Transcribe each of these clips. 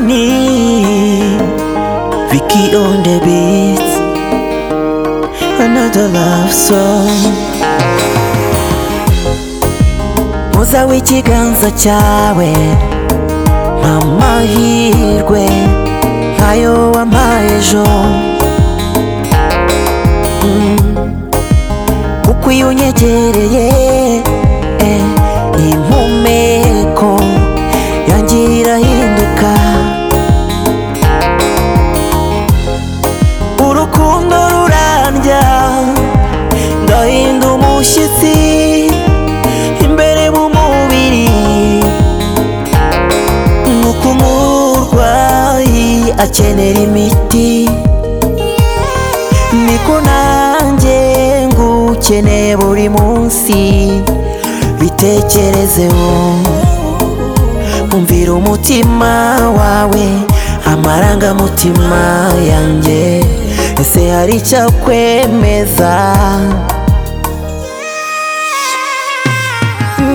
Sony, Vicky on the beat, another love song. Muza w'ikiganza cyawe mpa amahirwe nkayo wampaye ejo Mm. kuko iyo unyegereye eh, impumeko yanjye irahinduka urukundo rurandya ndahinda umushyitsi imbere mu mubiri nk'uko umurwayi akenera imiti niko nanjye ngukeneye buri munsi bitekerezeho umvira umutima wawe amarangamutima yanjye ese hari icyakwemeza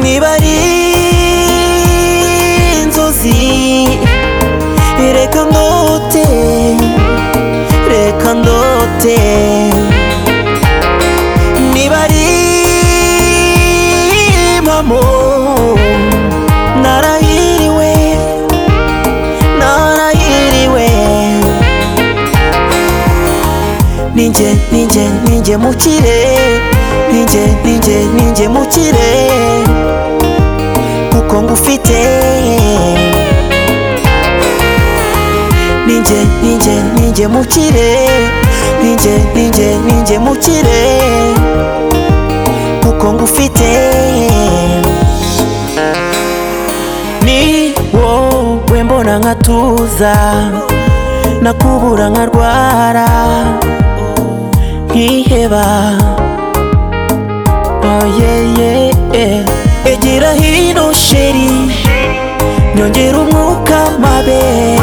niba ari inzozi reka ndote reka ndote niba ari impamo narahiriwe narahiriwe ninjye ninjye ninjye mukire ninjye ninjye ninjye mukire kuko ngufite ninjye ninjye ninjye mukire ninjye ninjye ninjye mukire kuko ngufite ni wowe mbona nkatuza nakubura nkarwara nkiheba oh yeah, yeah, yeah. egira hino sheri nyongera umwuka mabe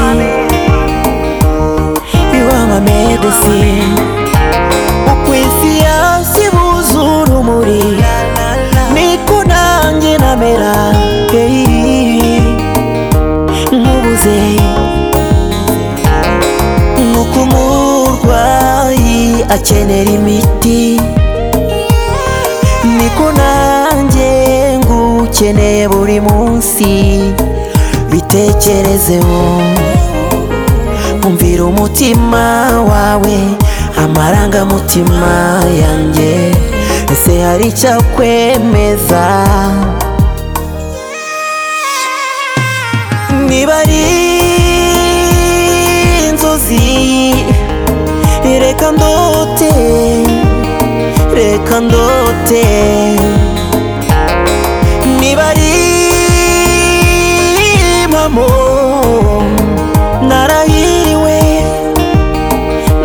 you are my medicine ukwisiya sibuzuye urumuri niko nanjye namera hey, nkubuze nk'uko umurwayi akenera imiti niko nanjye ngukeneye buri munsi bitekerezeho umvira umutima wawe amarangamutima yanjye ese hari icyakwemeza niba ari inzozi reka ndote reka ndote niba ari impamo narahiriwe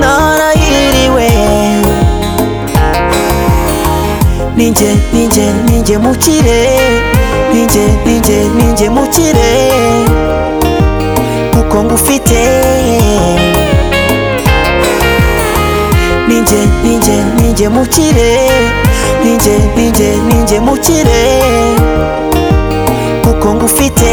narahiriwe ninjye ninjye ninjye mukire ninjye ninjye ninjye mukire kuko ngufite ninjye ninjye ninjye mukire ninjye ninjye ninjye mukire kuko ngufite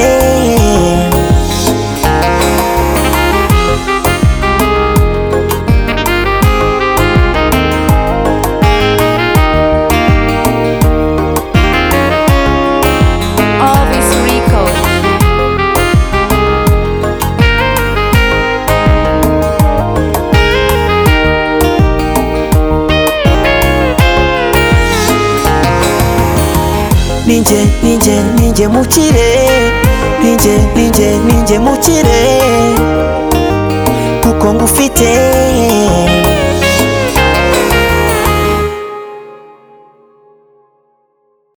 Always Rico. ninjye ninjye ninjye mukire ninjye ninjye ninjye mukire kuko ngufite